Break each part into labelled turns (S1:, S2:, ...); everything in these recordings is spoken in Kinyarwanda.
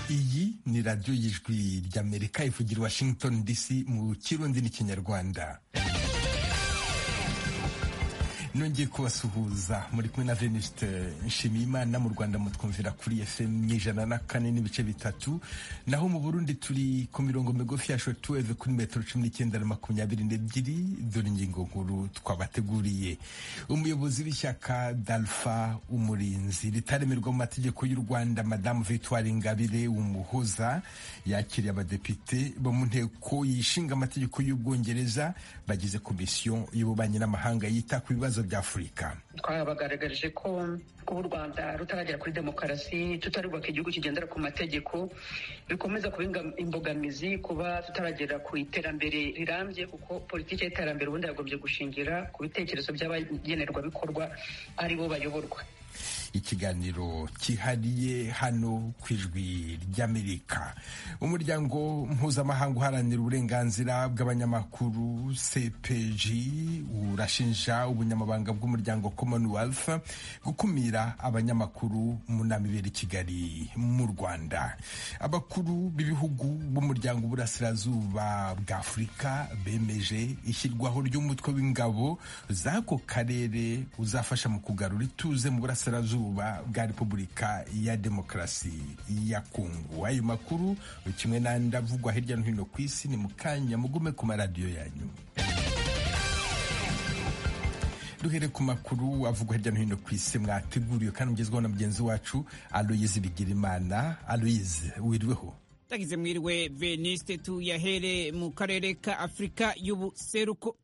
S1: iyi ni radiyo y'ijwi ry'amerika ivugira washington dc mu kirundi n'ikinyarwanda nongeye kubasuhuza muri kumwe na venuste nshimiyimana mu rwanda mutwumvira kuri fm ijana na kane n'ibice bitatu naho mu burundi turi ku mirongo migufi ya shotuweve kuri metero cumi n'icyenda na makumyabiri n'ebyiri dore ingingo nkuru twabateguriye umuyobozi w'ishyaka dalfa umurinzi ritaremerwa mu mategeko y'u rwanda madamu victoire ingabire umuhoza yakiriye abadepite bo mu nteko yishinga amategeko y'ubwongereza bagize komisiyo y'ububanyi n'amahanga yita ku bibazo by'afurika
S2: twabagaragarije ko kuba u rwanda rutaragera kuri demokarasi tutarubaka igihugu kigendera ku mategeko bikomeza kuba imbogamizi kuba tutaragera ku iterambere rirambye kuko politiki y'iterambere ubundi yagombye gushingira ku bitekerezo by'abagenerwabikorwa ari bo bayoborwa
S1: ikiganiro cyihariye hano ku ijwi ry'amerika umuryango mpuzamahanga uharanira uburenganzira bw'abanyamakuru cpg urashinja ubunyamabanga bw'umuryango commonwealth gukumira abanyamakuru mu nama ibera i kigali mu rwanda abakuru b'ibihugu b'umuryango uburasirazuba bwa afurika bemeje ishyirwaho ry'umutwe w'ingabo z'ako karere uzafasha mu kugarura ituze mu burasirazuba burasirazuba bwa repubulika ya demokarasi ya kongo ayo makuru kimwe n'andi avugwa hirya no hino ku isi ni mukanya mugume ku maradiyo yanyu duhere ku makuru avugwa hirya no hino ku isi mwateguriwe kandi mugezweho na mugenzi wacu aloyizi bigirimana aloyizi wiriweho
S3: tagize mwiriwe veniste tuyahere mu karere ka afurika y'ubuseruko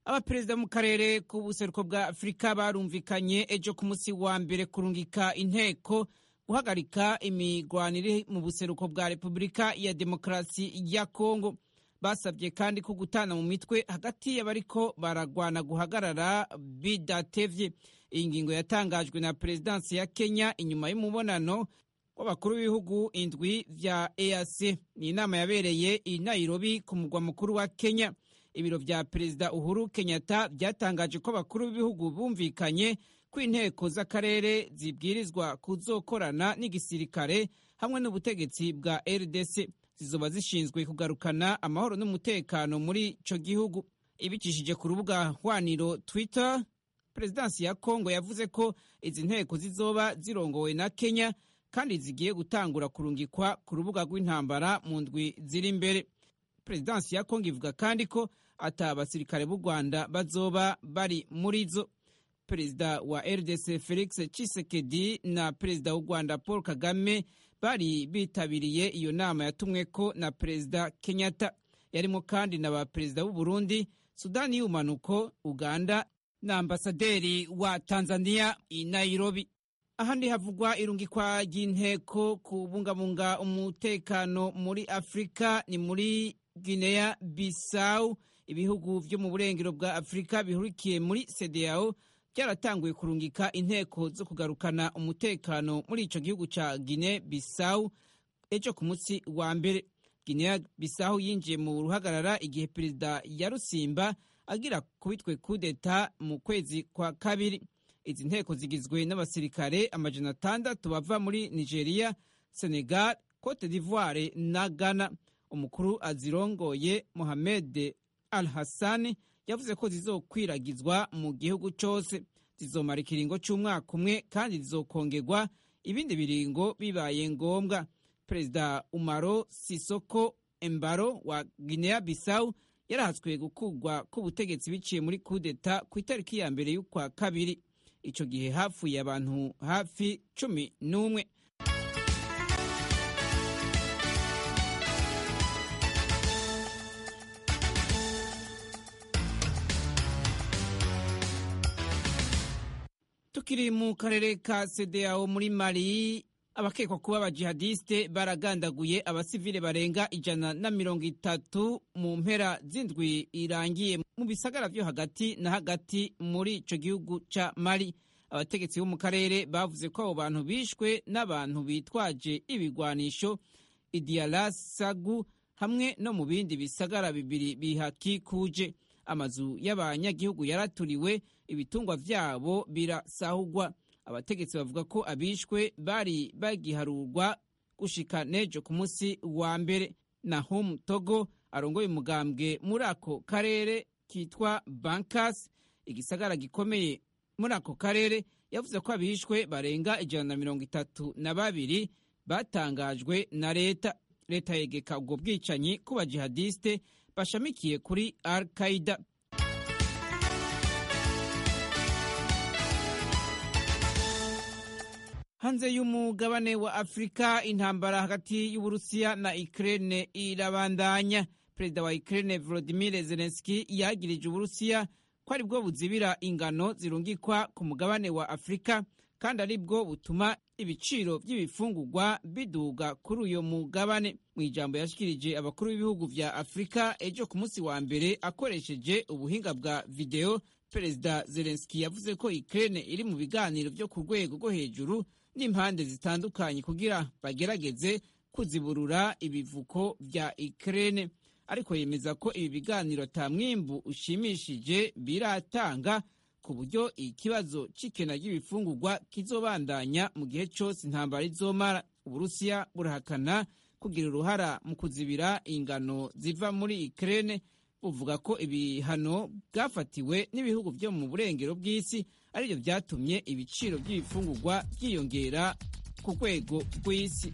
S3: abaperezida mu karere k'ubuseruko bwa afurika barumvikanye ejo ku munsi wa mbere kurungika inteko guhagarika imigwanire mu buseruko bwa repubulika ya demokarasi ya kongo basabye kandi ko gutana mu mitwe hagati y'abariko baragwana guhagarara bidatevye iyi ngingo yatangajwe na perezidansi ya kenya inyuma y'umubonano w'abakuru b'ibihugu indwi vya eac ni inama yabereye i nairobi ku mugwa mukuru wa kenya ibiro vya perezida uhuru kenyatta byatangaje ko abakuru b'ibihugu bumvikanye ko inteko z'akarere zibwirizwa kuzokorana n'igisirikare hamwe n'ubutegetsi bwa rdc zizoba zishinzwe kugarukana amahoro n'umutekano muri ico gihugu ibicishije ku rubuga hwaniro twitter perezidansi ya kongo yavuze ko izi nteko zizoba zirongowe na kenya kandi zigiye gutangura kurungikwa ku rubuga rw'intambara mu ndwi ziri imbere perezidansi ya kongo ivuga kandi ko ata abasirikare b'u rwanda bazoba bari muri zo perezida wa rdc felix cisekedi na perezida w'u rwanda paul kagame bari bitabiriye iyo nama yatumweko na perezida kenyatta yarimo kandi na ba perezida b'u burundi sudani y'ubumanuko uganda na ambasaderi wa tanzania i nairobi ahandi havugwa irungikwa ry'inteko kubungabunga umutekano muri afurika ni muri Guinea Bissau ibihugu byo mu burengero bwa Afurika bihurikiye muri CEDEAO byaratanguye kurungika inteko zo kugarukana umutekano muri ico gihugu ca Guinea Bissau ejo ku munsi wa mbere Guinea Bissau yinjiye mu ruhagarara igihe perezida Yarusimba agira kubitwe kudeta mu kwezi kwa kabiri izi nteko zigizwe n'abasirikare amajana atandatu bava muri Nigeria Senegal Cote d'Ivoire na Ghana umukuru azirongoye Mohamed Al Hassan yavuze ko zizokwiragizwa mu gihugu cyose zizomara ikiringo cy'umwaka umwe kandi zizokongegwa ibindi biringo bibaye ngombwa perezida Umaro Sisoko Embaro wa Guinea Bissau yarahatswe gukurwa k'ubutegetsi biciye muri kudeta ku itariki ya mbere y'ukwa kabiri icyo gihe hapfuye abantu hafi cumi n'umwe tukiri mu karere ka CEDEAO muri Mali abakekwa kuba abajihadiste baragandaguye abasivile barenga ijana na mirongo itatu mu mpera z'indwi irangiye mu bisagara vyo hagati na hagati muri ico gihugu ca Mali abategetsi bo mu karere bavuze ko abo bantu bishwe n'abantu bitwaje ibigwanisho Idiala Sagu hamwe no mu bindi bisagara bibiri bihakikuje amazu y'abanyagihugu yaraturiwe ibitungwa byabo birasahugwa abategetsi bavuga ko abishwe bari bagiharurwa gushika nejo ku munsi wa mbere nahum togo arongoye umugambwe muri ako karere kitwa bankas igisagara gikomeye muri ako karere yavuze ko abishwe barenga ijana na mirongo itatu na babiri batangajwe na leta leta yegeka ubwo bwicanyi ku bajihadiste bashamikiye kuri al qaida hanze y'umugabane wa afurika intambara hagati y'uburusiya na ukraine irabandanya perezida wa ukraine volodimir zelenski yagirije uburusiya ko ari bwo buzibira ingano zirungikwa ku mugabane wa afurika kandi ari bwo butuma ibiciro by'ibifungurwa biduga kuri uyu mugabane mu ijambo yashyikirije abakuru b'ibihugu bya afurika ejo ku munsi wa mbere akoresheje ubuhinga bwa videwo perezida zelenski yavuze ko ukraine iri mu biganiro byo ku rwego rwo hejuru n'impande zitandukanye kugira bagerageze kuziburura ibivuko bya ukraine ariko yemeza ko ibi biganiro ata mwimbu ushimishije biratanga ku buryo ikibazo cy'ikena ry'ibifungurwa kizobandanya mu gihe cyose intambara izomara uburusiya burahakana kugira uruhara mu kuzibira ingano ziva muri ukraine buvuga ko ibihano bwafatiwe n'ibihugu byo mu burengero bw'isi aribyo byatumye ibiciro by'ibifungurwa byiyongera ku rwego rw'isi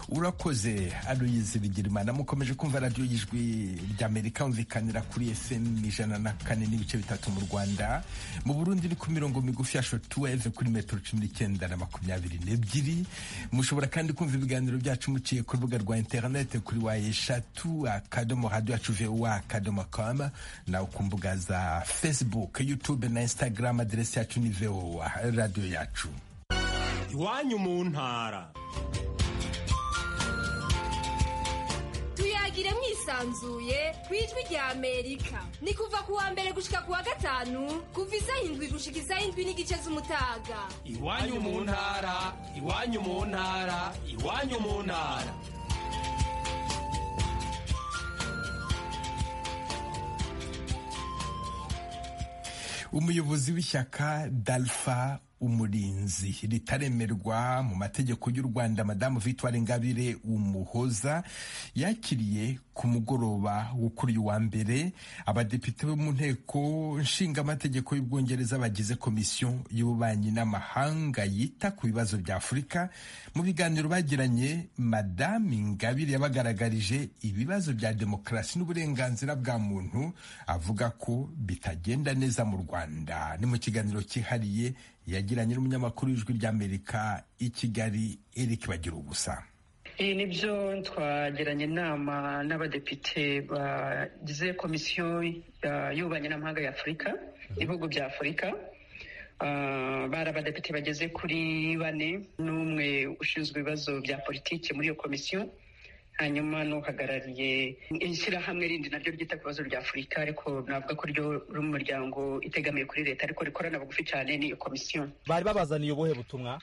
S1: urakoze aloyizi bigirimana mukomeje kumva radiyo y'ijwi ry'amerika yumvikanira kuri fm ijana na kane n'ibice bitatu mu rwanda mu burundi ni ku mirongo migufi ya shotuweve kuri metero cumi n'icyenda na makumyabiri n'ebyiri mushobora kandi kumva ibiganiro byacu muciye ku rubuga rwa interinete kuri wa eshatu akadomo radiyo yacu vuwa akadomo kama nawe ku mbuga za facebook youtube na instagram aderesi yacu ni vowa radiyo yacu
S4: iwanyu mu ntara
S5: tuyagire mwisanzuye ku ijwi rya amerika ni kuva ku wa mbere gushika ku wa gatanu kuva isaha indwi gushika isaha indwi n'igice z'umutaga
S4: iwanyu mu ntara iwanyu mu ntara iwanyu mu ntara
S1: umuyobozi w'ishyaka dalfa umurinzi ritaremerwa mu mategeko y'u rwanda madamu victoire ingabire umuhoza yakiriye ku mugoroba wo kuri uyu wa mbere abadepite bo mu nteko nshingamategeko y'ubwongereza bagize komisiyo y'ububanyi n'amahanga yita ku bibazo bya afurika mu biganiro bagiranye madamu ingabire yabagaragarije ibibazo bya demokarasi n'uburenganzira bwa muntu avuga ko bitagenda neza mu rwanda ni mu kiganiro cyihariye yagiranye n'umunyamakuru w'ijwi ry'amerika i kigali eric bagira ubusa
S2: ibi ni byo twagiranye inama n'abadepite bagize komisiyo y'ububanyi n'amahanga ya afurika ibihugu bya afurika bari abadepite bageze kuri bane n'umwe ushinzwe ibibazo bya politiki muri iyo komisiyo hanyuma n'uhagarariye ishyirahamwe rindi naryo ryita ku bibazo bya afurika ariko navuga ko ryo ruri mu muryango itegamiye kuri leta ariko rikorana bugufi cyane n'iyo komisiyo
S6: bari babazaniye ubuhe butumwa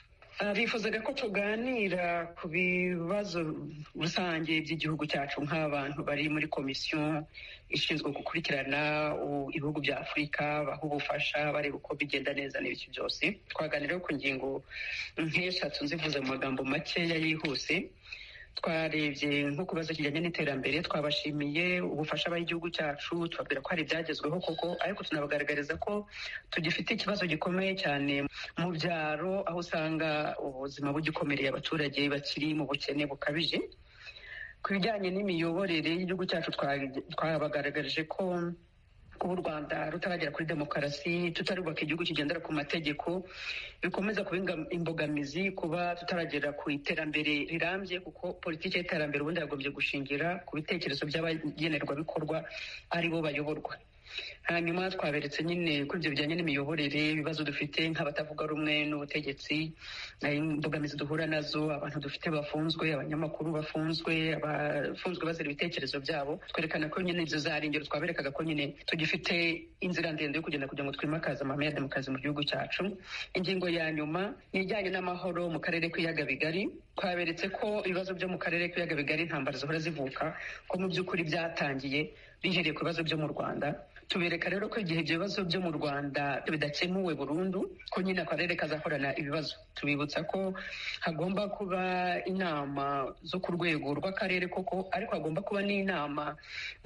S2: bifuzaga ko tuganira ku bibazo rusange by'igihugu cyacu nk'abantu bari muri komisiyo ishinzwe gukurikirana ibihugu bya afurika baha ubufasha bareba uko bigenda neza n'ibiki byose twaganiraho ku ngingo nk'eshatu nzivuze mu magambo makeya yihuse twarebye nko ku bibazo kijyanye n'iterambere twabashimiye ubufasha baha igihugu cyacu tubabwira ko hari ibyagezweho koko ariko tunabagaragariza ko tugifite ikibazo gikomeye cyane mu byaro aho usanga ubuzima bugikomereye abaturage bakiri mu bukene bukabije ku bijyanye n'imiyoborere y'igihugu cyacu twabagaragarije ko kuba u rwanda rutaragera kuri demokarasi tutarubaka igihugu kigendera ku mategeko bikomeza kuba imbogamizi kuba tutaragera ku iterambere rirambye kuko politiki y'iterambere ubundi yagombye gushingira ku bitekerezo by'abagenerwabikorwa ari bo bayoborwa hanyuma twaberetse nyine kuri ibyo bijyanye n'imiyoborere ibibazo dufite nk'abatavuga rumwe n'ubutegetsi imbogamizi duhura nazo abantu dufite bafunzwe abanyamakuru bafunzwe abafunzwe bazira ibitekerezo byabo twerekana ko nyine izo za rengero twaberekaga ko nyine tugifite inzira ndende yo kugenda kugira ngo twimakaze amahame ya demokarasi mu gihugu cyacu ingingo ya nyuma ni ijyanye n'amahoro mu karere k'ibiyaga bigari twaberetse ko ibibazo byo mu karere k'ibiyaga bigari intambara zihora zivuka ko mu by'ukuri byatangiye bihereye ku bibazo byo mu rwanda tubereka rero ko igihe ibyo bibazo byo mu rwanda bidakemuwe burundu ko nyine akarere kazakorana ibibazo tubibutsa ko hagomba kuba inama zo ku rwego rw'akarere koko ariko hagomba kuba n'inama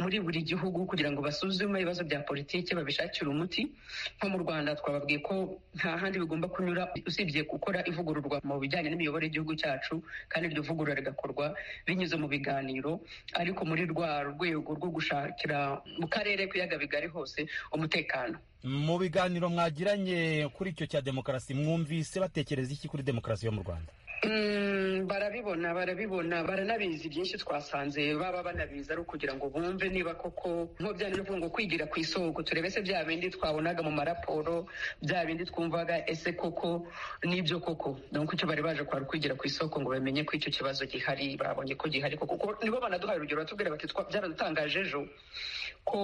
S2: muri buri gihugu kugira ngo basuzume ibibazo bya politiki babishakire umuti nko mu rwanda twababwiye ko nta handi bigomba kunyura usibye gukora ivugururwa mu bijyanye n'imiyoborere y'igihugu cyacu kandi iryo vugurura rigakorwa binyuze mu biganiro ariko muri rwa rwego rwo gushakira mu karere k'ibiyaga bigari hose umutekano
S6: mu biganiro mwagiranye kuri icyo cya demokarasi mwumvise batekereza iki kuri demokarasi yo mu rwanda
S2: Mm, barabibona barabibona baranabizi byinshi twasanze baba banabizi ari ukugira ngo bumve niba koko nko bya byo ngo kwigira ku isoko turebe se bya bindi twabonaga mu maraporo bya bindi twumvaga ese koko n'ibyo koko donc icyo bari baje kwari kwigira ku isoko ngo bamenye ko icyo kibazo gihari babonye ko gihari koko kuko nibo banaduhaye urugero batubwira bati "Twa- byaradutangaje ejo ko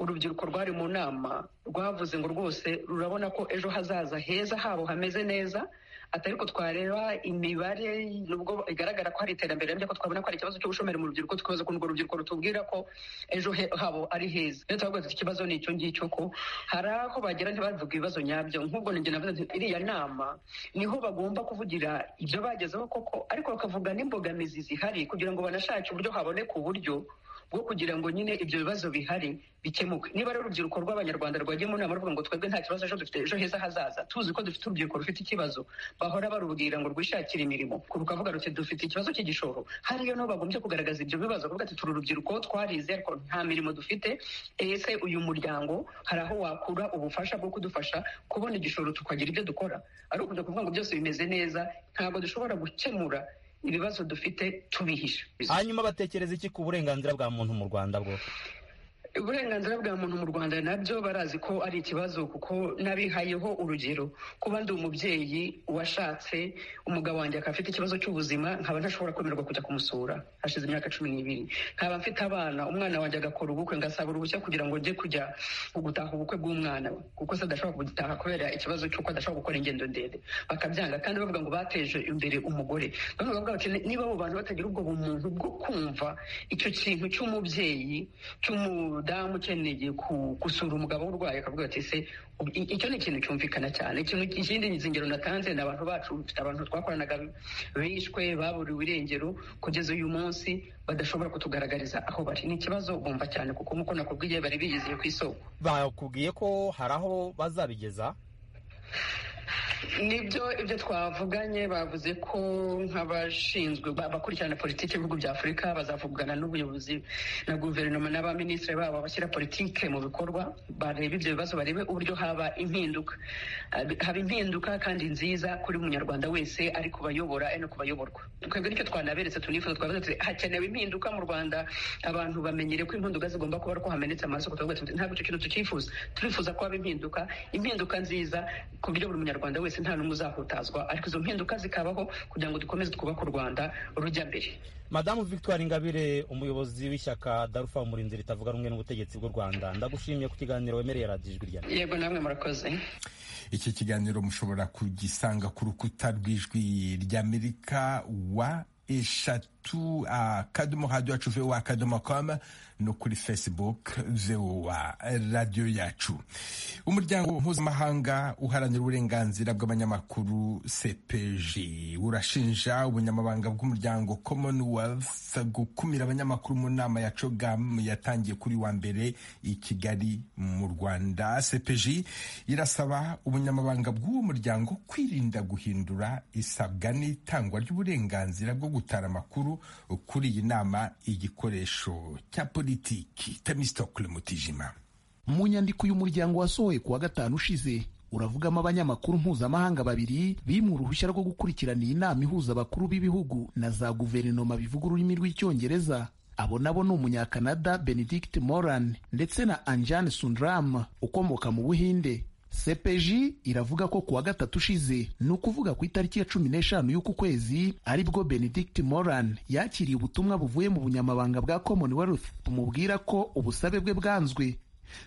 S2: urubyiruko rwari mu nama rwavuze ngo rwose rurabona ko ejo hazaza heza habo hameze neza atari ko twareba imibare nubwo igaragara ko hari iterambere ariko ko twabona ko hari ikibazo cy'ubushomeri mu rubyiruko tukibaza ko urwo rubyiruko rutubwira ko ejo he- habo ari heza rero turavuga tuti ikibazo ni icyo ngicyo ko hari aho bagera ntibavuge ibibazo nyabyo nk'ubwo ninjye navuze nti iriya nama niho bagomba kuvugira ibyo bagezeho koko ariko bakavuga n'imbogamizi zihari kugira ngo banashake uburyo haboneka uburyo bwo kugira ngo nyine ibyo bibazo bihari bikemuke niba rero urubyiruko rw'abanyarwanda rwagiye mu nama ruvuga ngo twebwe nta kibazo ejo dufite ejo heza hazaza tuzi ko dufite urubyiruko rufite ikibazo bahora barubwira ngo rwishakire imirimo rukavuga ruti dufite ikibazo cy'igishoro hariyo niho bagombye kugaragaza ibyo bibazo kuvuga ati turi urubyiruko twarize ariko nta mirimo dufite ese uyu muryango hari aho wakura ubufasha bwo kudufasha kubona igishoro tukagira ibyo dukora ari ukujya kuvuga ngo byose bimeze neza ntabwo dushobora gukemura ibibazo dufite tubihisha
S6: hanyuma batekereza iki ku burenganzira bwa muntu mu rwanda bwo
S2: uburenganzira bwa muntu mu rwanda nabyo barazi ko ari ikibazo kuko n'abihayeho urugero kuba ndi umubyeyi washatse umugabo wanjye akaba afite ikibazo cy'ubuzima nkaba ntashobora kwemererwa kujya kumusura hashize imyaka cumi n'ibiri nkaba mfite abana umwana wanjye agakora ubukwe ngasaba uruhushya kugira ngo njye kujya gutaha ubukwe bw'umwana we kuko se adashobora gutaha kubera ikibazo cy'uko adashobora gukora ingendo ndende bakabyanga kandi bavuga ngo bateje imbere umugore noneho bakavuga bati niba abo bantu batagira ubwo bumuntu bwo kumva icyo kintu cy'umubyeyi cy'umudamu ukeneye ku- gusura umugabo urwaye akavuga ati se ubu- i- icyo ni ikintu cyumvikana cyane ikintu ikindi izingiro natanze ni abantu bacu dufite abantu twakoranaga bishwe baburiwe irengero kugeza uyu munsi badashobora kutugaragariza aho bari ni ikibazo bumva cyane kuko nk'uko nakubwiye bari biyiziye ku isoko
S6: bakubwiye ko hari aho bazabigeza
S2: nibyo ibyo twavuganye bavuze ko nk'abashinzwe ba- abakurikirana politiki y'ibihugu bya afurika bazavugana n'ubuyobozi na guverinoma n'abaminisitiri babo bashyira politiki mu bikorwa barebe ibyo bibazo barebe uburyo haba impinduka Hab- haba impinduka kandi nziza kuri buri munyarwanda wese ari kubayobora ari no kubayoborwa twebwe nicyo twanaberetse tunifuza twavuze tuti hakenewe impinduka mu rwanda abantu bamenyere ko impinduka zigomba kuba ko hamenetse amaraso tuvuga tuti ntabwo icyo kintu tukifuza turifuza ko haba impinduka impinduka nziza ku buryo buri munyarwanda wese nta n'umwe uzahutazwa ariko izo mpinduka zikabaho kugira ngo dukomeze twubake u rwanda rujya mbere
S6: madamu victoire ingabire umuyobozi w'ishyaka darufa umurinzi ritavuga rumwe n'ubutegetsi bw'u rwanda ndagushimiye ku kiganiro wemereye radiyo ijwi rya
S2: yego namwe murakoze
S1: iki kiganiro mushobora kugisanga ku rukuta rw'ijwi ry'amerika wa eshatu akadomo hadi yacu vowa akadomo komu no kuri facebook vowa radiyo yacu umuryango mpuzamahanga uharanira uburenganzira bw'abanyamakuru cpg urashinja ubunyamabanga bw'umuryango commonwealth gukumira abanyamakuru mu nama ya cogam yatangiye kuri wa mbere i kigali mu rwanda cpg irasaba ubunyamabanga bw'uwo muryango kwirinda guhindura isabwa n'itangwa ry'uburenganzira bwo gutara amakuru kuri iyi nama igikoresho cya politiki temistokle mutijima
S7: mu nyandiko uyu muryango wasohoye ku wa gatanu ushize uravugamo abanyamakuru mpuzamahanga babiri bimuwe uruhushya rwo gukurikirana iyi nama ihuza abakuru b'ibihugu na za guverinoma bivuga ururimi rw'icyongereza abo nabo ni umunyakanada benedict moran ndetse na anjan sundram ukomoka mu buhinde sepeji iravuga ko ku wa gatatu ushize ni ukuvuga ku itariki ya cumi n'eshanu y'uku kwezi aribwo benedict moran yakiriye ubutumwa buvuye mu bunyamabanga bwa commonwealth bumubwira ko ubusabe bwe bwanzwe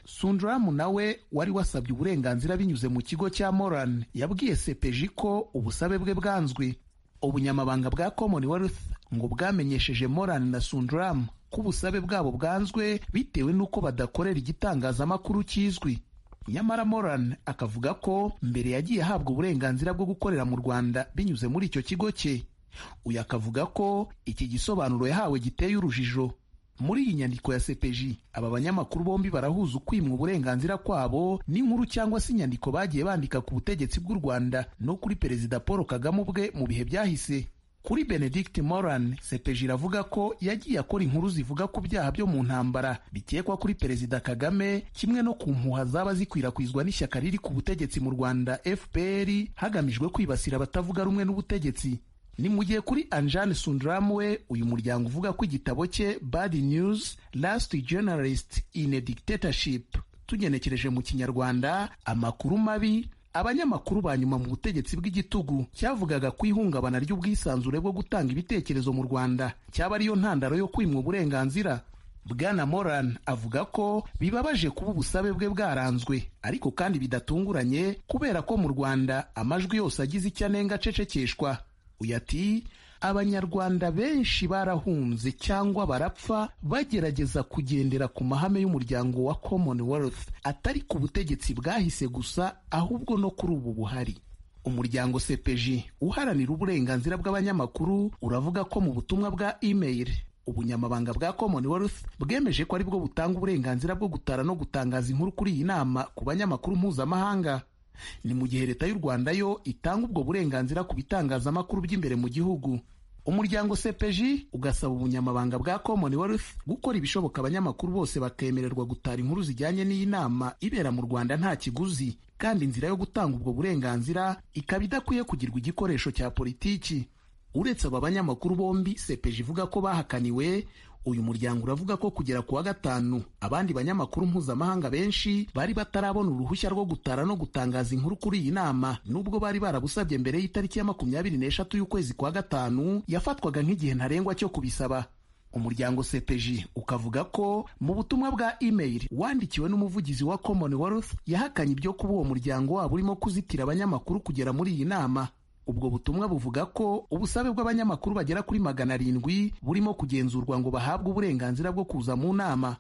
S7: sundramu nawe wari wasabye uburenganzira binyuze mu kigo cya moran yabwiye sepeji ko ubusabe bwe bwanzwe ubunyamabanga bwa commonwealth ngo bwamenyesheje moran na sundram ko ubusabe bwabo bwanzwe bitewe n'uko badakorera igitangazamakuru kizwi nyamara moran akavuga ko mbere yagiye ahabwa uburenganzira bwo gukorera mu rwanda binyuze muri icyo kigo cye uyu akavuga ko iki gisobanuro yahawe giteye urujijo muri iyi nyandiko ya sepeji aba banyamakuru bombi barahuza ukwimwa uburenganzira kwabo n'inkuru cyangwa se inyandiko bagiye bandika ku butegetsi bw'u rwanda no kuri perezida paul kagame ubwe mu bihe byahise kuri benedict moran sepeji iravuga ko yagiye akora inkuru zivuga ku byaha byo mu ntambara bikekwa kuri perezida kagame kimwe no ku mpuha zaba zikwirakwizwa n'ishyaka riri ku butegetsi mu rwanda fpr hagamijwe kwibasira abatavuga rumwe n'ubutegetsi ni mu gihe kuri anjane sundram we uyu muryango uvuga ko igitabo cye bad news last journalist in a dictatorship tugenekereje mu kinyarwanda amakuru mabi abanyamakuru ba nyuma mu butegetsi bw'igitugu cyavugaga ku ihungabana ry'ubwisanzure bwo gutanga ibitekerezo mu rwanda cyaba ariyo ntandaro yo kwimwa uburenganzira bwana moran avuga ko bibabaje kuba ubusabe bwe bwaranzwe ariko kandi bidatunguranye kubera ko mu rwanda amajwi yose agize icyo anenga acecekeshwa uyu ati abanyarwanda benshi barahunze cyangwa barapfa bagerageza kugendera ku mahame y'umuryango wa commonwealth atari ku butegetsi bwahise gusa ahubwo no kuri ubu buhari umuryango sepeji uharanira uburenganzira bw'abanyamakuru uravuga ko mu butumwa bwa email ubunyamabanga bwa commonwealth bwemeje ko aribwo butanga uburenganzira bwo gutara no gutangaza inkuru kuri iyi nama ku banyamakuru mpuzamahanga ni mu gihe leta y'u rwanda yo itanga ubwo burenganzira ku bitangazamakuru by'imbere mu gihugu umuryango sepeji ugasaba ubunyamabanga bwa commonwealth gukora ibishoboka abanyamakuru bose bakemererwa gutara inkuru zijyanye n'iyi nama ibera mu rwanda nta kiguzi kandi inzira yo gutanga ubwo burenganzira ikaba idakwiye kugirwa igikoresho cya politiki uretse aba banyamakuru bombi sepeji ivuga ko bahakaniwe uyu muryango uravuga ko kugera ku wa gatanu abandi banyamakuru mpuzamahanga benshi bari batarabona uruhushya rwo gutara no gutangaza inkuru kuri iyi nama nubwo bari barabusabye mbere y'itariki ya makumyabiri n'eshatu y'ukwezi kwa gatanu yafatwaga nk'igihe ntarengwa cyo kubisaba umuryango sepeji ukavuga ko mu butumwa bwa email wandikiwe n'umuvugizi wa commonwealth yahakanye ibyo kuba uwo muryango waba urimo kuzitira abanyamakuru kugera muri iyi nama ubwo butumwa buvuga ko ubusabe bw'abanyamakuru bagera kuri magana arindwi burimo kugenzurwa ngo bahabwe uburenganzira bwo kuza mu nama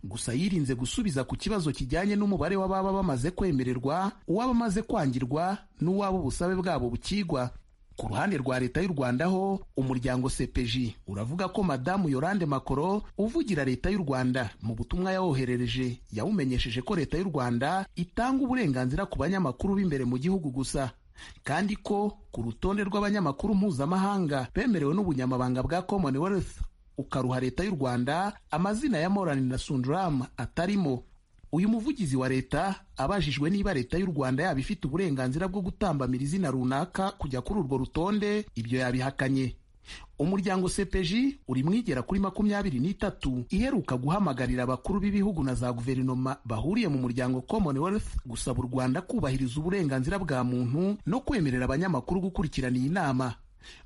S7: gusa yirinze gusubiza ku kibazo kijyanye n'umubare w'ababa bamaze kwemererwa uwaba amaze kwangirwa n'uwaba ubusabe bwabo bukigwa ku ruhande rwa leta y'u rwanda ho umuryango sepeji uravuga ko madamu yorande makoro uvugira leta y'u rwanda mu butumwa yawoherereje yawumenyesheje ko leta y'u rwanda itanga uburenganzira ku banyamakuru b'imbere mu gihugu gusa kandi ko ku rutonde rw'abanyamakuru mpuzamahanga bemerewe n'ubunyamabanga bwa commonwealth ukaruha leta y'u rwanda amazina ya morani na sundram atarimo uyu muvugizi wa leta abajijwe niba leta y'u rwanda yaba ifite uburenganzira bwo gutambamira izina runaka kujya kuri urwo rutonde ibyo yabihakanye umuryango sepeji uri mwigera kuri makumyabiri n'itatu iheruka guhamagarira abakuru b'ibihugu na za guverinoma bahuriye mu muryango commonwealth gusaba u rwanda kubahiriza uburenganzira bwa muntu no kwemerera abanyamakuru gukurikirana iyi nama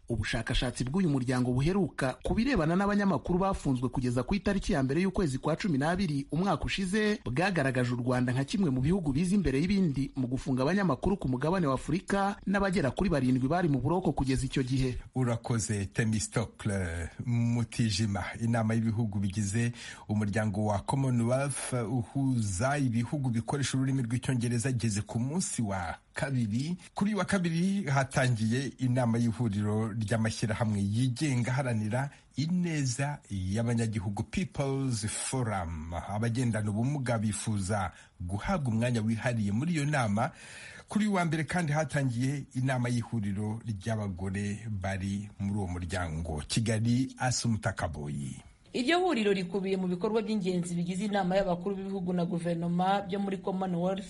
S7: ubushakashatsi bw'uyu muryango buheruka ku birebana n'abanyamakuru bafunzwe kugeza ku itariki ya mbere y'ukwezi kwa cumi n'abiri umwaka ushize bwagaragaje u rwanda nka kimwe mu bihugu biza imbere y'ibindi mu gufunga abanyamakuru ku mugabane wa afurika n'abagera kuri barindwi bari mu buroko kugeza icyo gihe
S1: urakoze temistokle mutijima inama y'ibihugu bigize umuryango wa commonwealth uhuza ibihugu bikoresha ururimi rw'icyongereza ageze ku munsi wa kabiri kuri wa kabiri hatangiye inama y'ihuriro ry'amashyirahamwe yigenga aharanira ineza y'abanyagihugu peoples forum abagendana ubumuga bifuza guhabwa umwanya wihariye muri iyo nama kuri wa mbere kandi hatangiye inama y'ihuriro ry'abagore bari muri uwo muryango kigali asumutakaboyi
S8: iryo huriro rikubiye mu bikorwa by'ingenzi bigize inama y'abakuru b'ibihugu na guverinoma byo muri commonwealth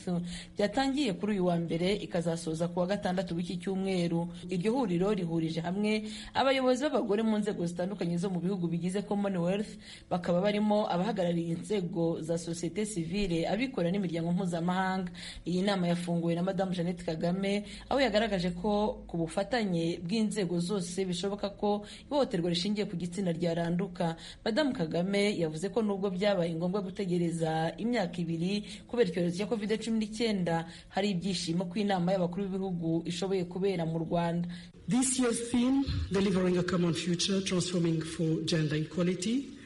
S8: byatangiye kuri uyu wa mbere ikazasoza ku wa gatandatu w'iki cyumweru iryo huriro rihurije hamwe abayobozi b'abagore mu nzego zitandukanye zo mu bihugu bigize commonwealth bakaba barimo abahagarariye inzego za sosiyete sivile abikorera n'imiryango mpuzamahanga iyi nama yafunguwe na madamu jeannette kagame aho yagaragaje ko ku bufatanye bw'inzego zose bishoboka ko ihohoterwa rishingiye ku gitsina ryaranduka Madamu Kagame yavuze ko nubwo byabaye ngombwa gutegereza imyaka ibiri kubera icyorezo cya covid cumi n'icyenda hari ibyishimo ko inama y'abakuru b'ibihugu ishoboye kubera mu Rwanda
S9: This year's theme, Delivering a Common Future, Transforming for Gender Equality,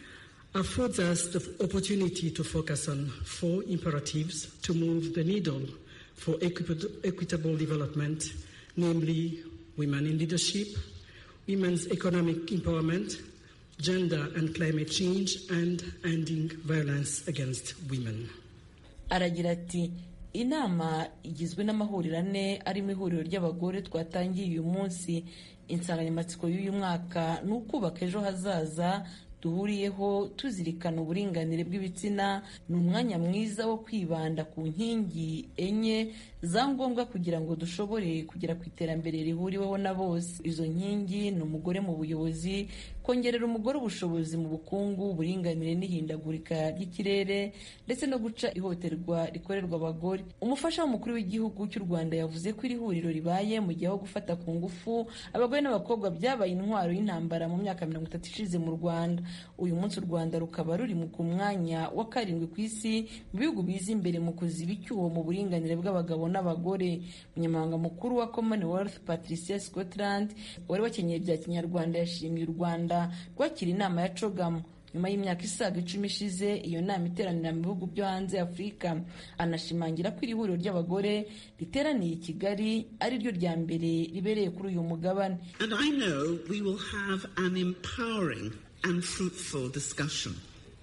S9: affords us the opportunity to focus on four imperatives to move the needle for equip- equitable development, namely women in leadership, women's economic empowerment, gender and climate change, and ending violence against women.
S8: aragira ati inama igizwe n'amahuriro ane arimo ihuriro ry'abagore twatangiye uyu munsi insanganyamatsiko y'uyu mwaka ni ukubaka ejo hazaza duhuriyeho tuzirikana uburinganire bw'ibitsina ni umwanya mwiza wo kwibanda ku nkingi enye za ngombwa kugira ngo dushobore kugera ku iterambere rihuriweho na bose izo nkingi ni umugore mu buyobozi kongerera umugore ubushobozi mu bukungu uburinganire n'ihindagurika ry'ikirere ndetse no guca ihohoterwa rikorerwa abagore umufasha w'umukuru w'igihugu cy'u rwanda yavuze ko iri huriro ribaye mu gihe aho gufata ku ngufu abagore n'abakobwa byabaye intwaro y'intambara mu myaka mirongo itatu ishize mu rwanda uyu munsi u rwanda rukaba ruri mu ku mwanya wa karindwi ku isi mu bihugu biza imbere mu kuziba icyuho mu buringanire bw'abagabo n'abagore umunyamabanga mukuru wa commonwealth patricia scotland wari wakenyeye bya kinyarwanda yashimiye u rwanda rwakira inama ya cogamu nyuma y'imyaka isaga icumi ishize iyo nama iteranira mu bihugu byo hanze afurika anashimangira ko iri huriro ry'abagore riteraniye i kigali ari ryo rya mbere ribereye kuri uyu mugabane
S7: And I know we will have an empowering and fruitful discussion.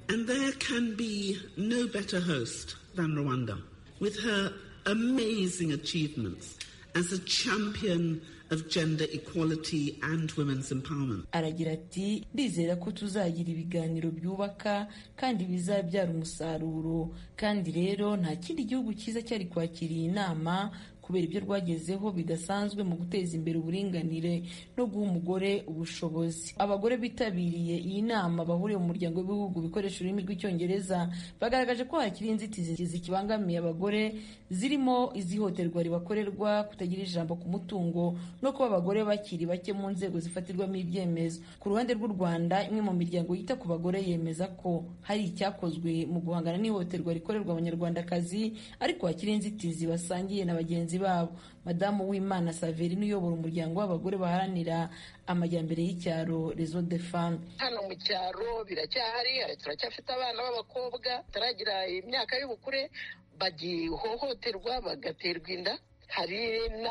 S7: And there can be no better host than Rwanda, with her amazing achievements as a champion of gender equality and women's empowerment.
S8: aragira ati ndizera ko tuzagira ibiganiro byubaka kandi bizabyara umusaruro kandi rero nta kindi gihugu cyiza cyari kwakira iyi nama kubera ibyo rwagezeho bidasanzwe mu guteza imbere uburinganire no guha umugore ubushobozi abagore bitabiriye iyi nama bahuriye mu muryango w'ibihugu bikoresha ururimi rw'icyongereza bagaragaje ko hakiri inzitizi zikibangamiye abagore zirimo izihoterwa ribakorerwa kutagira ijambo ku mutungo no kuba abagore bakiri bake mu nzego zifatirwamo ibyemezo ku ruhande rw'u rwanda imwe mu miryango yita ku bagore yemeza ko hari icyakozwe mu guhangana n'ihohoterwa rikorerwa abanyarwandakazi ariko hakiri inzitizi basangiye na bagenzi babo madamu w'imana saverine uyobora umuryango w'abagore baharanira amajyambere y'icyaro rezo de femme
S2: hano mu cyaro biracyahari hari- turacyafite abana b'abakobwa bataragira imyaka y'ubukure bagihohoterwa bagaterwa inda hari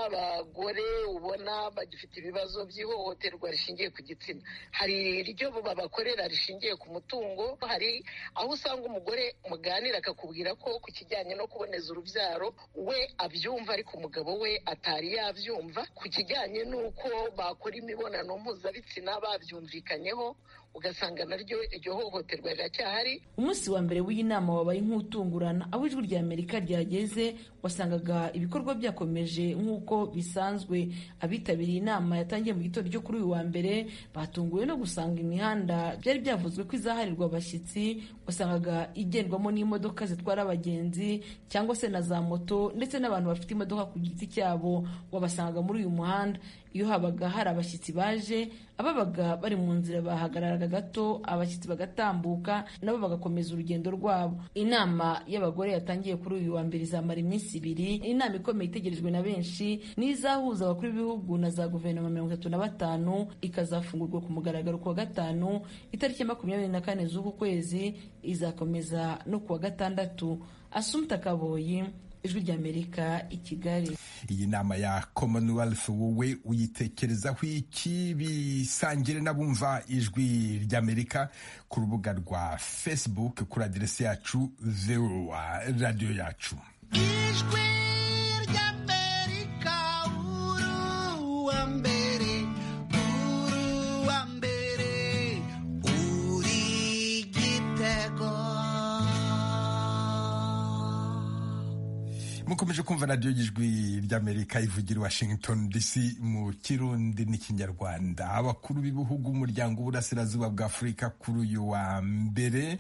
S2: n'abagore ubona bagifite ibibazo by'ihohoterwa rishingiye ku gitsina hari iryo babakorera rishingiye ku mutungo hari aho usanga umugore muganira akakubwira ko ku kijyanye no kuboneza urubyaro we abyumva ariko umugabo we atari yabyumva ku kijyanye n'uko bakora imibonano mpuzabitsina babyumvikanyeho ugasanga naryo iryo hohoterwa riracyahari
S8: umunsi wa mbere w'iyi nama wabaye nk'utungurana aho ijwi rya amerika ryageze wasangaga ibikorwa byakomeje nk'uko bisanzwe abitabiriye inama yatangiye mu gitondo cyo kuri uyu wa mbere batunguwe no gusanga imihanda byari byavuzwe ko izaharirwa abashyitsi wasangaga igendwamo n'imodoka zitwara abagenzi cyangwa se na za moto ndetse n'abantu bafite imodoka ku giti cyabo wabasangaga muri uyu muhanda iyo habaga hari abashyitsi baje ababaga bari mu nzira bahagararaga gato abashyitsi bagatambuka nabo bagakomeza urugendo rwabo inama y'abagore yatangiye kuri uyu wa mbere izamara iminsi ibiri inama ikomeye itegerejwe na benshi ni izahuza abakuru b'ibihugu na za guverinoma mirongo itatu na batanu ikazafungurwa ku mugaragaro ku wa gatanu itariki makumyabiri na kane z'uku kwezi izakomeza no ku wa gatandatu asumta kaboyi ijwi ry'amerika i kigali
S1: iyi nama ya commonwealth wowe uyitekerezaho iki bisangire n'abumva ijwi ry'amerika ku rubuga rwa facebook kuri aderesi yacu vewa radiyo yacu
S10: ijwi ry'amerika uruwa mbere uruwa mbere uri igitego
S1: mukomeje kumva radiyo y'ijwi ry'amerika ivugira washington dc mu kirundi n'ikinyarwanda abakuru b'ibihugu umuryango w'uburasirazuba bwa afurika kuri uyu wa mbere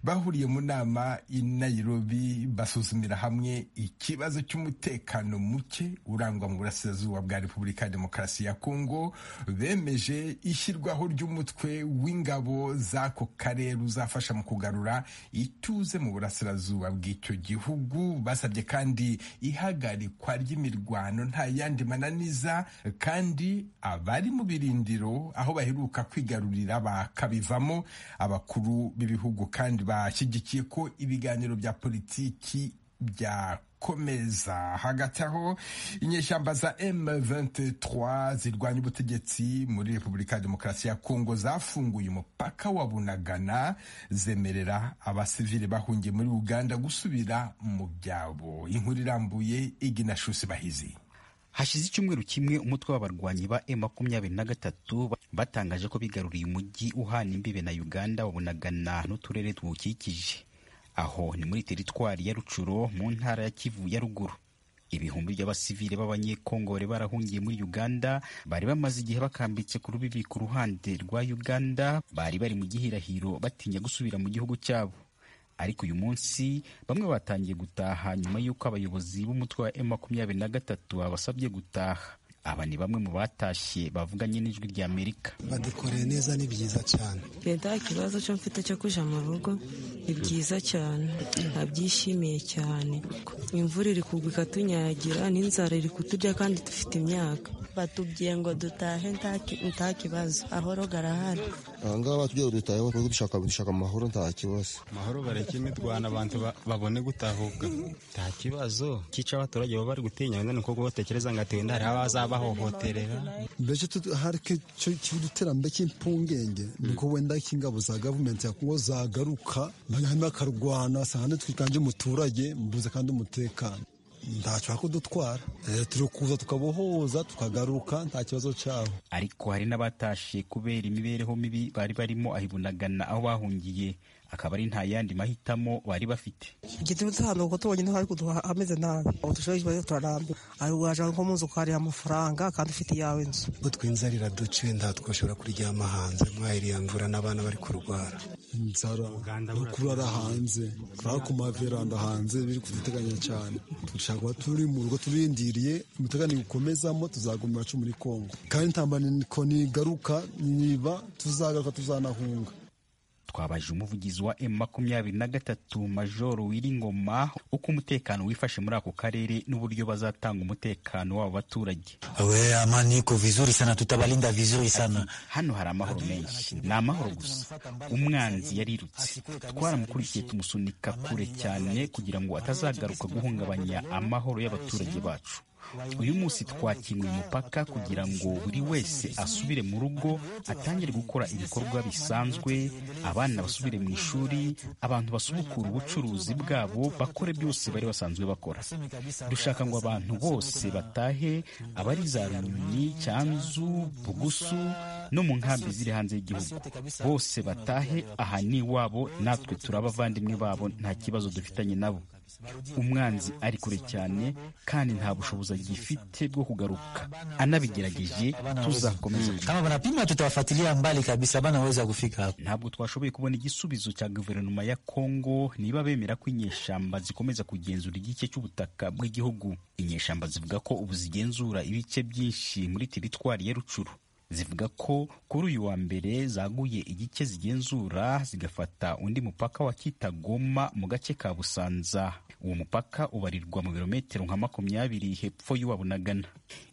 S1: bahuriye mu nama i nairobi basuzumira hamwe ikibazo cy'umutekano muke urangwa mu burasirazuba bwa repubulika ya demokarasi ya kongo bemeje ishyirwaho ry'umutwe w'ingabo z'ako karere uzafasha mu kugarura ituze mu burasirazuba bw'icyo gihugu basabye kandi ihagarikwa ry'imirwano nta yandi mananiza kandi abari mu birindiro aho baheruka kwigarurira bakabivamo abakuru b'ibihugu kandi bashyigikiye ko ibiganiro bya politiki bya komeza hagati aho inyeshyamba za M23 zirwanya ubutegetsi muri Repubulika ya Demokarasi ya Kongo zafunguye umupaka wa Bunagana zemerera abasivile bahungiye muri Uganda gusubira mu byabo inkuru irambuye igina shusi bahizi
S11: hashize icyumweru kimwe umutwe w'abarwanyi ba M23 batangaje ko bigaruriye umujyi uhana imbibe na Uganda wa Bunagana n'uturere tuwukikije aho ni muri teritwari ya rucuro mu ntara ya kivu ya ruguru ibihumbi by'abasivile b'abanyekongore barahungiye muri uganda bari bamaze igihe bakambitse ku rubibi ku ruhande rwa uganda bari bari mu gihirahiro batinya gusubira mu gihugu cyabo ariko uyu munsi bamwe batangiye gutaha nyuma y'uko abayobozi b'umutwe wa m makumyabiri na gatatu babasabye gutaha aba ni bamwe mu batashye bavuganye n'ijwi rya amerika
S12: badukoreye neza ni byiza cyane
S13: leta ikibazo cyo mfite cyo kujya mu rugo ni byiza cyane nabyishimiye cyane imvura iri kugwa ikatunyagira n'inzara iri kuturya kandi dufite imyaka batubwiye ngo dutahe nta kibazo ahoro garahari
S14: aha ngaha batubwiye dutaheho dushaka amahoro nta kibazo
S15: amahoro bareke imirwano abantu babone gutahuka nta kibazo cyica abaturage baba bari gutinya wenda ni uko batekereza ngo atewe ndari abazaba bahohoterera
S12: mbese harike cy'iterambere cy'impungenge niko wenda ingabo za gavumenti ya kongo zagaruka bakarwana sahane twikanje umuturage mbuze kandi umutekano ntacyo kudutwara turi kuza tukabohoza tukagaruka nta kibazo cyabo
S11: ariko hari n'abatashe kubera imibereho mibi bari barimo ahibunagana aho bahungiye akaba ari nta yandi mahitamo bari bafite
S16: igituma dutambuka tubonye ntaho ariko hameze nabi ubu dushobora turarambira ariko waje nko mu nzu ukarira amafaranga kandi ufite iyawe inzu
S12: ubwo twinzarira duce nta twashobora kuryama hanze mwahera iya mvura n'abana bari kurwara inzara no kurara hanze kurara ku maveranda hanze biri kuduteganya cyane dushaka kuba turi mu rugo turindiriye umutekano ukomezamo tuzagumira acu muri kongo kandi ntambaniko nigaruka niba tuzagaruka tuzanahunga
S11: twabaje umuvugizi wa m makumyabiri na gatatu majoro wiringoma uko umutekano wifashe muri ako karere n'uburyo bazatanga umutekano w'abo baturage
S17: we amani iko vizuri sana tutabalinda vizuri sana
S11: hano hari amahoro menshi ni amahoro gusa umwanzi yarirutse twaramukurikiye tumusunika kure cyane kugira ngo atazagaruka guhungabanya amahoro y'abaturage bacu uyu munsi twakinguye umupaka kugira ngo buri wese asubire mu rugo atangire gukora ibikorwa bisanzwe abana basubire mu ishuri abantu basubukura ubucuruzi bwabo bakore byose bari basanzwe bakora dushaka ngo abantu bose batahe abari za runyoni cyanzu bugusu no mu nkambi ziri hanze y'igihugu bose batahe aha ni iwabo natwe turi abavandimwe babo nta kibazo dufitanye nabo umwanzi ari kure cyane kandi nta bushobozi agifite bwo kugaruka anabigerageje tuzakomeza
S17: kama banapima tutawafuatilia mbali kabisa banaweza kufika hapo
S11: ntabwo twashoboye kubona igisubizo cya guverinoma ya Kongo niba bemera ko inyeshyamba zikomeza kugenzura igice cy'ubutaka bw'igihugu inyeshyamba zivuga ko ubu zigenzura ibice byinshi muri teritwari ya Rucuru zivuga ko kuri uyu wa mbere zaguye igice zigenzura zigafata undi mupaka wa Kitagoma mu gace ka Busanza uwo mupaka ubarirwa mu birometero nka makumyabiri hepfo y'uwabunagana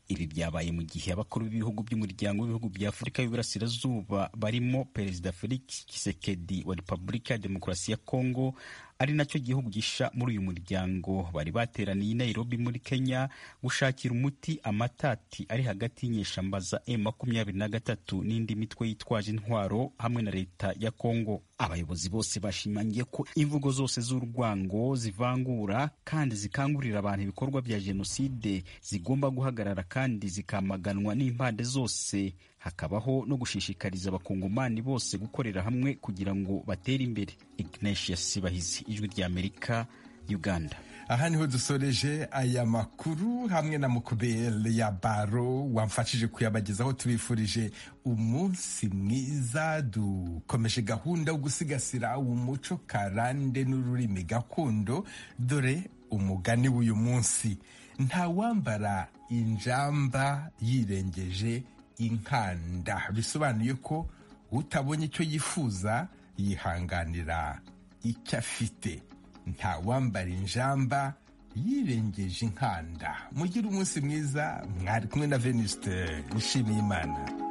S11: ibi byabaye mu gihe abakuru b'ibihugu by'umuryango w'ibihugu bya Afurika y'Iburasirazuba barimo Perezida Felix Tshisekedi wa Repubulika ya Demokarasi ya Kongo ari nacyo gihugu gisha muri uyu muryango bari bateraniye i Nairobi muri Kenya gushakira umuti amatati ari hagati y'inyeshyamba za M23 n'indi mitwe yitwaje intwaro hamwe na leta ya Kongo abayobozi bose bashimangiye ko imvugo zose z'urwango zivangura kandi zikangurira abantu ibikorwa bya jenoside zigomba guhagarara kandi zikamaganwa n'impande zose hakabaho no gushishikariza abakongomani bose gukorera hamwe kugira ngo batere imbere ignatius bahizi ijwi ry'amerika uganda
S1: aha niho dusoreje aya makuru hamwe na mukubele ya baro wamfashije kuyabagezaho tubifurije umunsi mwiza dukomeje gahunda yo gusigasira umuco karande n'ururimi gakondo dore umugani w'uyu munsi nta wambara injamba yirengeje inkanda bisobanuye ko utabonye icyo yifuza yihanganira icyo afite nta wambara injamba yirengeje inkanda mugire umunsi mwiza mwari kumwe na veniste nshimiyimana